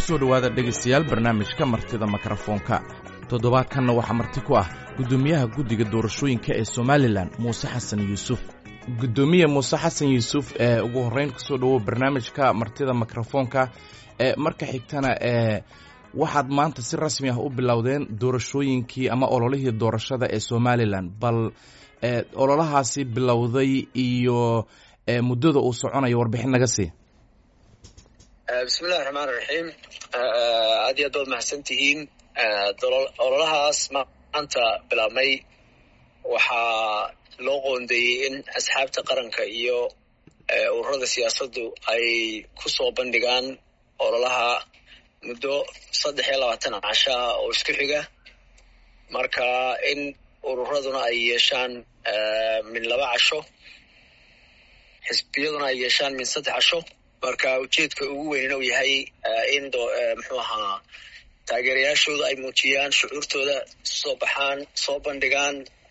kusoo dhowaada dhegaystayaal barnaamijka martida mikrofoonka toddobaadkanna waxaa marti ku ah guddoomiyaha guddiga doorashooyinka ee somalilan muuse xasan yuusuf guddoomiye muuse xasan yuusuf ee ugu horreyn kusoo dhowow barnaamijka martida mikrofoonka ee marka xigtana ee waxaad maanta si rasmi ah u bilowdeen doorashooyinkii ama ololihii doorashada ee somalilan bal ololahaasi bilowday iyo muddada uu soconayo warbixin naga sii bismillahi raxmaan raxiim aad iyo aad baad mahadsan tihiin ololahaas maanta bilaabmay waxaa loo qoondeeyey in asxaabta qaranka iyo ururada siyaasaddu ay ku soo bandhigaan ololaha muddo saddex iyo labaatan casho ah oo isku xiga marka in ururaduna ay yeeshaan min laba casho xisbiyaduna ay yeeshaan min saddex casho marka ujeedka ugu weynna uu yahay in muxuu ahaa taageerayaashooda ay muujiyaan shucuurtooda soo baxaan soo bandhigaan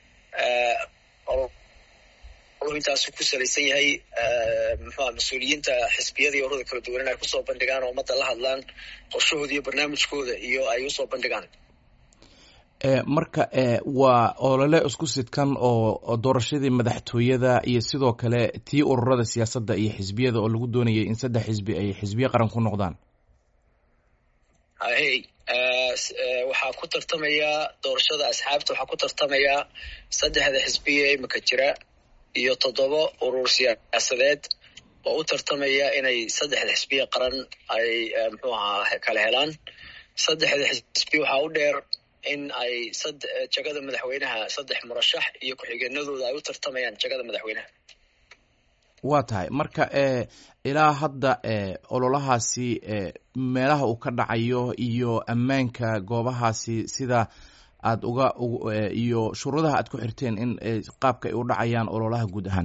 intaasu ku salaysan yahay muxuaha mas-uuliyiinta xisbiyada iyo ururada kala duwan in ay kusoo bandhigaan oo ummadda la hadlaan qorshahooda iyo barnaamijkooda iyo ay usoo bandhigaan marka waa olole isku sidkan oo doorashadii madaxtooyada iyo sidoo kale tii ururada siyaasadda iyo xisbiyada oo lagu doonayay in saddex xisbi ay xisbiye qaran ku noqdaan hay waxaa ku tartamaya doorashada asxaabta waxaa ku tartamaya saddexda xisbiye imika jira iyo toddoba urur siyaasadeed oo u tartamaya inay saddexda xisbiye qaran ay muxuu ahaa kala helaan saddexda xisbi waxaa u dheer in ay jagada madaxweynaha saddex murashax iyo ku-xigeenadooda ay u tartamayaan jagada madaxweynaha waa tahay marka ilaa hadda ololahaasi meelaha uu ka dhacayo iyo ammaanka goobahaasi sida aad uga iyo shuruudaha aad ku xirteen in qaabka ay u dhacayaan ololaha guud ahaan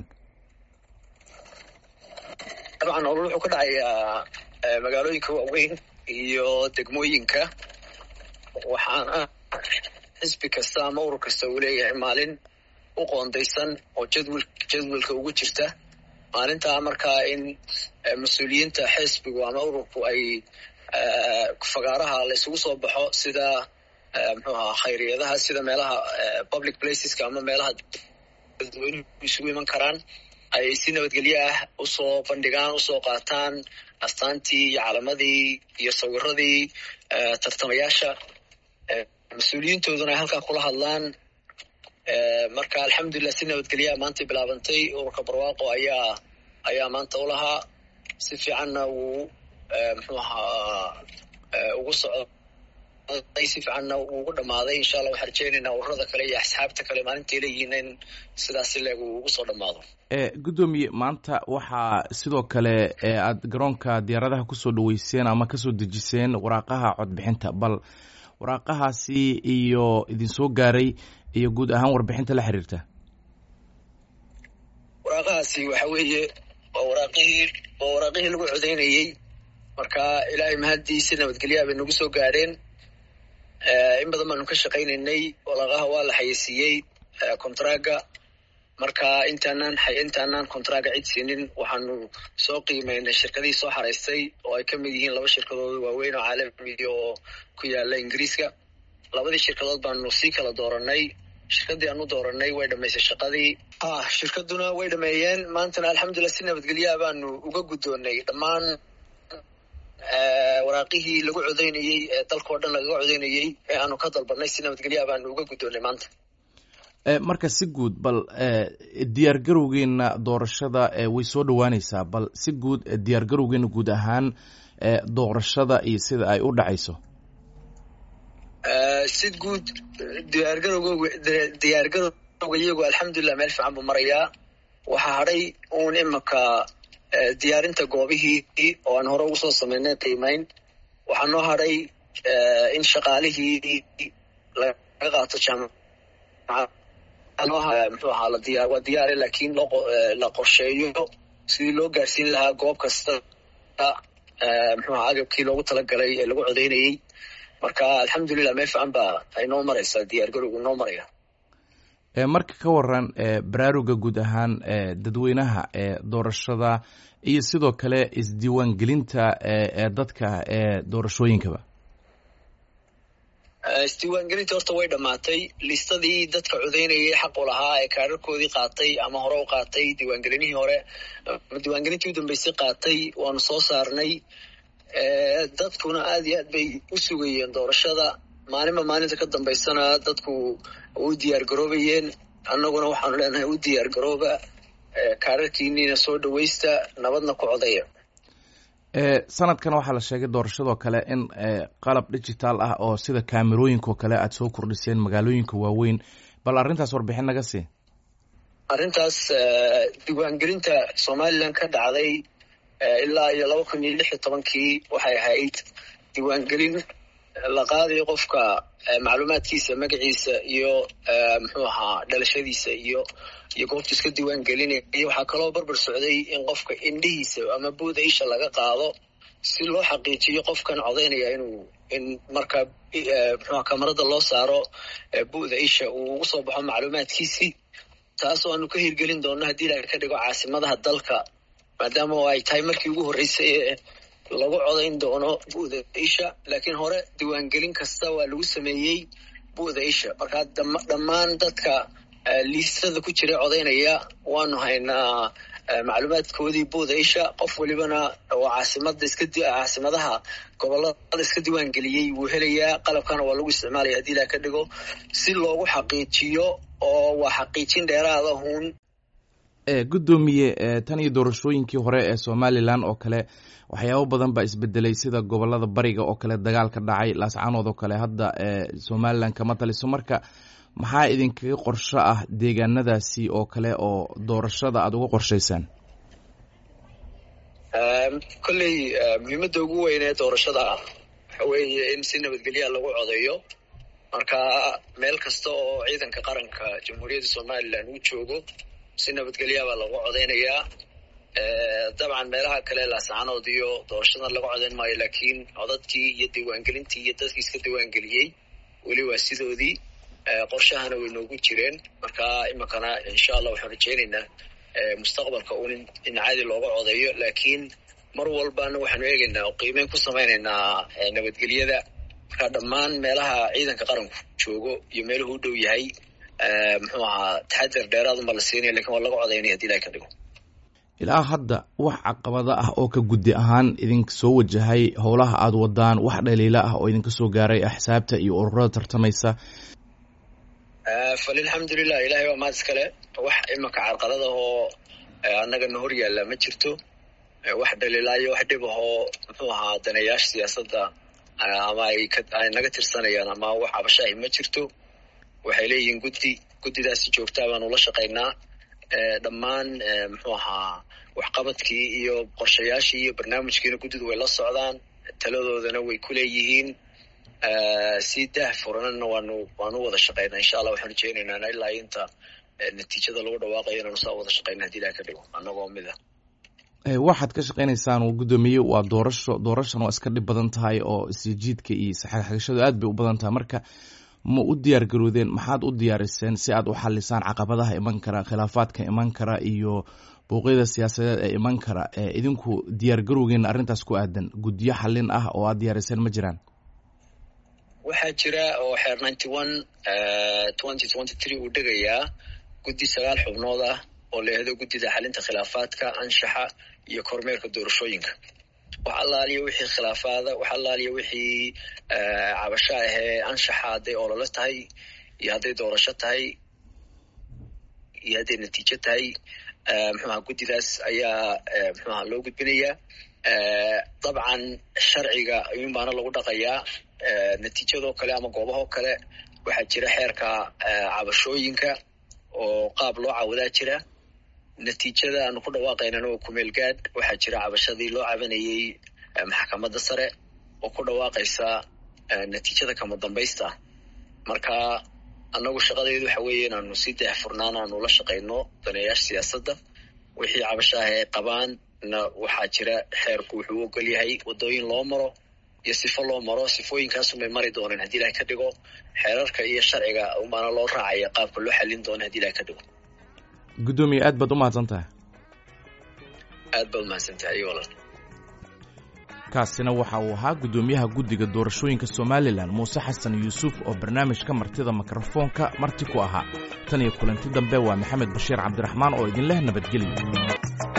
dabcan olol wuxuu ka dhacayaa magaalooyinka waaweyn iyo degmooyinka waxaana xisbi kasta ama urur kasta uu leeyahay maalin u qoondaysan oo jadwal jadwalka ugu jirta maalintaa markaa in mas-uuliyiinta xisbigu ama ururku ay fagaaraha la isugu soo baxo sida muxuu ahaa khayriyadaha sida meelaha public placeska ama meelaha dadweynuhu isugu iman karaan ay si nabadgelyo ah usoo bandhigaan usoo qaataan astaantii iyo calamadii iyo sawiradii tartamayaasha mas-uuliyiintooduna ay halkaa kula hadlaan marka alxamdulilah si nabadgelyaa maantay bilaabantay ururka barwaaqo ayaa ayaa maanta u lahaa si fiicanna wuu muxuu ahaa ugu socday si fiicanna wuu ugu dhammaaday insha allah waxaan rajeynaynaa ururada kale iyo asxaabta kale maalintay leeyihiin in sidaasi leeg uu ugu soo dhammaado guddoomiye maanta waxaa sidoo kale aad garoonka diyaaradaha kusoo dhaweyseen ama kasoo dejiseen waraaqaha codbixinta bal waraaqahaasi iyo idinsoo gaaray iyo guud ahaan warbixinta la xiriirta waraaqahaasi waxa weeye waa waraaqihii waa waraaqihii lagu codeynayey marka ilaahay mahaddiisi nabadgelyaha bay nagu soo gaadheen in badan baanu ka shaqaynaynay waraaqaha waa la xayeysiiyey contraga marka intaanaan intaanaan contraga cid siinin waxaanu soo qiimeynay shirkadihii soo xaraystay oo ay ka mid yihiin laba shirkadood waaweyn oo caalamiya oo ku yaala ingiriiska labadii shirkadood baanu sii kala dooranay shirkadii aanu dooranay way dhamaysay shaqadii ah shirkaduna way dhameeyeen maantana alxamdulilah si nabadgelyaha baanu uga guddoonay dhammaan waraaqihii lagu codeynayey ee dalkao dhan lagaga codeynayey ee aanu ka dalbanay si nabadgelyaha baanu uga guddoonay maanta marka si guud bal diyaar garowgeena doorashada way soo dhowaaneysaa bal si guud diyaar garowgeena guud ahaan doorashada iyo sida ay u dhacayso si guud diyaargarowg diyaargarowga iyagu alxamdulilah meel fiican buu marayaa waxaa hadhay uun imika diyaarinta goobihii oo aan hore ugu soo sameynay qiimeyn waxaa noo hadhay in shaqaalihii laga qaato jaamacad muxuu ahaa ladiya waa diyaare laakiin la qorsheeyo sidii loo gaarsiin lahaa goob kasta muxuu ahaa agabkii loogu talagalay ee lagu codeynayey marka alxamdulilah meel fiican baa ay noo maraysaa diyaar garowgu noo maraya marka ka waran baraaruga guud ahaan dadweynaha ee doorashada iyo sidoo kale isdiiwaangelinta ee dadka ee doorashooyinkaba isdiiwaangelinta horta way dhammaatay listadii dadka codeynayay xaq u lahaa ee kaararkoodii qaatay ama hore u qaatay diiwaangelinihii hore ama diiwaangelintii u dambeysay qaatay waanu soo saarnay dadkuna aad iyo aad bay u sugayeen doorashada maalinba maalinta ka dambaysana dadku u diyaar garoobayeen annaguna waxaanu leenahay u diyaar garooba kaararkiiniina soo dhawaysta nabadna ku codaya sanadkan waxaa la sheegay doorashadoo kale in qalab digital ah oo sida kaamerooyinkaoo kale aada soo kordhiseen magaalooyinka waaweyn bal arrintaas warbixin naga sii arrintaas diiwaangelinta somalilan ka dhacday ilaa iyo laba kun iyo lix iyo tobankii waxay ahayd diiwaangelin la qaadayo qofka macluumaadkiisa magaciisa iyo muxuu ahaa dhalashadiisa iyo iyo goobtu iska diiwaan gelinaya waxaa kaloo barbar socday in qofka indhihiisa ama buuda isha laga qaado si loo xaqiijiyo qofkan codaynaya inuu in marka muxuha kamarada loo saaro bu'da isha uu ugu soo baxo macluumaadkiisii taasoo aanu ka hirgelin doonno haddii ilaha ka dhigo caasimadaha dalka maadaama ay tahay markii ugu horreysay ee lagu codayn doono bu'da isha laakiin hore diiwaangelin kasta waa lagu sameeyey bu'da isha markaa dhammaan dadka liistada ku jira codaynaya waanu haynaa macluumaadkoodii buuda isha qof welibana oo caasimada iska caasimadaha gobolada iska diiwaan geliyey wuu helayaa qalabkana waa lagu isticmaalaya haddii ilaha ka dhigo si loogu xaqiijiyo oo waa xaqiijin dheeraada hun guddoomiye tan iyo doorashooyinkii hore ee somalilan oo kale waxyaabo badan baa isbedelay sida gobolada bariga oo kale dagaal ka dhacay laascaanood oo kale hadda somalilan kama taliso marka maxaa idinkaga qorsho ah deegaanadaasi oo kale oo doorashada aada uga qorshaysaan kolley muhiimadda ugu weyn ee doorashada waxa weeye in si nabadgelyaa lagu codeeyo marka meel kasta oo ciidanka qaranka jamhuuriyadda somalilan uu joogo si nabadgelyaabaa lagu codeynayaa dabcan meelaha kale laascaanood iyo doorashadan laga codeyn maayo laakiin codadkii iyo diiwaangelintii iyo dadkii iska diiwaangeliyey weli waa sidoodii qorshahana way noogu jireen marka iminkana insha allah waxaan rajeynaynaa mustaqbalka un in caadi looga codeeyo laakiin mar walbana waxaanu eegaynaa oo qiimeyn ku samaynaynaa nabadgelyada marka dhammaan meelaha ciidanka qaranku joogo iyo meeluhu u dhow yahay muxuu ahaa taxadar dheeraadunba la siinaya lakin waa laga codaynaya hadii ilahay ka dhigo ilaa hadda wax caqabado ah oo ka guddi ahaan idinka soo wajahay howlaha aada wadaan wax dhaliilo ah oo idinka soo gaaray axsaabta iyo ururada tartamaysa falilxamdulilah ilahay waa mahad iskale wax imanka carqalada oo annagana hor yaalla ma jirto wax dhaliilaayo wax dhib ahoo muxuu ahaa daneeyaasha siyaasadda ama ay ay naga tirsanayaan ama wax cabashaahi ma jirto waxay leeyihiin guddi guddidaasi joogtaa baanu la shaqaynaa dhammaan muxuu ahaa waxqabadkii iyo qorshayaashii iyo barnaamijkiina guddidu way la socdaan taladoodana way ku leeyihiin si daah furanana waanu waanu wada shaqaynaa insha allah waxaan rajeynaynaa ilaa inta natiijada lagu dhawaaqayo inaanu saa wada shaqayna hadii ilaha ka dhigo annagoo mid ah waxaad ka shaqaynaysaan guddoomiye waa doorasho doorashan waa iska dhib badan tahay oo isjiidka iyo isxagxagashadu aad bay u badan tahay marka ma u diyaar garoodeen maxaad u diyaariseen si aad u xalisaan caqabadaha iman kara khilaafaadka iman kara iyo bouqyada siyaasadeed ee iman kara idinku diyaar garowgeena arrintaas ku aadan guddiyo xallin ah oo aad diyaariseen ma jiraan waxaa jira oo xeer ninety one twenty twenty three uu dhegayaa guddi sagaal xubnood ah oo leehdo guddida xalinta khilaafaadka anshaxa iyo kormeerka doorashooyinka wax allaaliya wixii khilaafaada wax allaaliya wixii cabasho ahee anshaxa hadday olole tahay iyo hadday doorasho tahay iyo hadday natiijo tahay muxuaha guddidaas ayaa muxuaha loo gudbinayaa dabcan sharciga ayuun baana lagu dhaqayaa natiijadoo kale ama goobahoo kale waxaa jira xeerka cabashooyinka oo qaab loo caawadaa jira natiijada aanu ku dhawaaqaynana oo kumeel gaadh waxaa jira cabashadii loo cabanayey maxkamadda sare oo ku dhawaaqaysa natiijada kama dambaysta marka annagu shaqadeedu waxa weeye inaanu si daahfurnaan aanu la shaqayno daneeyaasha siyaasadda wixii cabasho ah ay qabaan na waxaa jira xeerku wuxuu ogol yahay waddooyin loo maro iyo sifo loo maro sifooyinkaasunbay mari dooneen haddii ilahay ka dhigo xeerarka iyo sharciga umaana loo raacaya qaabka loo xallin doona hadii ilahay ka dhigo guddoomiye aad baad u mahadsan tahay aad baad umahadsantahay iyo walaal kaasina waxa uu ahaa guddoomiyaha guddiga doorashooyinka somalilan muuse xasan yuusuf oo barnaamijka martida mikrofoonka marti ku ahaa tan iyo kulanti dambe waa maxamed bashiir cabdiraxmaan oo idinleh nabadgelyo